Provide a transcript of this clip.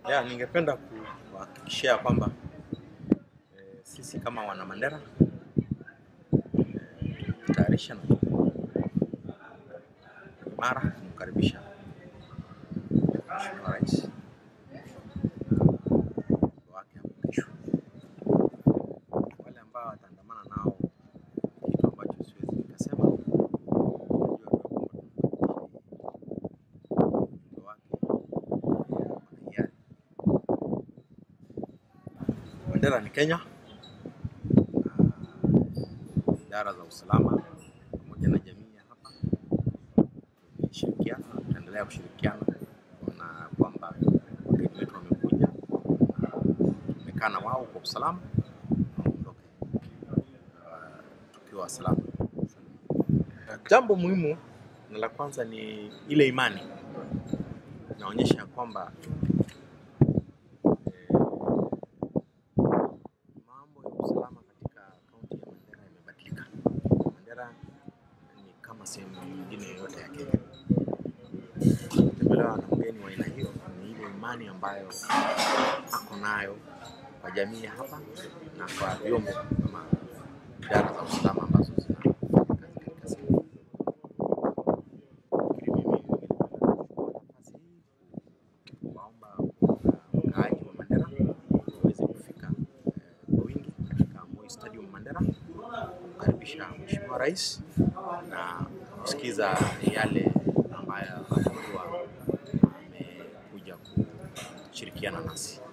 Ya, ningependa kuhakikishia kwamba eh, sisi kama wana Mandera eh, tumejitayarisha na tuko imara kumkaribisha Mheshimiwa Rais wake hapo kesho. Wale ambao wataandamana nao, kitu ambacho siwezi nikasema, najua tu kwamba ujumbe wake wana hiari. Mandera ni Kenya na idara za usalama pamoja na jamii ya hapa tumeshirikiana na tutaendelea kushirikiana na kwamba wageni wetu wamekuja na tumekaa na wao kwa usalama na waondoke uh, tukiwa salama. Jambo muhimu na la kwanza ni ile imani inaonyesha ya kwamba eh, mambo ya usalama katika kaunti ya Mandera yamebadilika. Mandera ni kama sehemu nyingine yoyote ya Kenya. Kutembelewa na mgeni wa aina hiyo ni ile imani ambayo ako nayo kwa jamii ya hapa na kwa vyombo kama idara za usalama ambazo zinafanya kazi katika sehemu hii. Lakini mimi ningependa kuchukua nafasi hii kuwaomba wakaaji wa Mandera waweze kufika eh, kwa wingi katika Moi Stadium Mandera kumkaribisha Mheshimiwa Rais na kusikiza yale ambayo atakuwa amekuja kushirikiana nasi.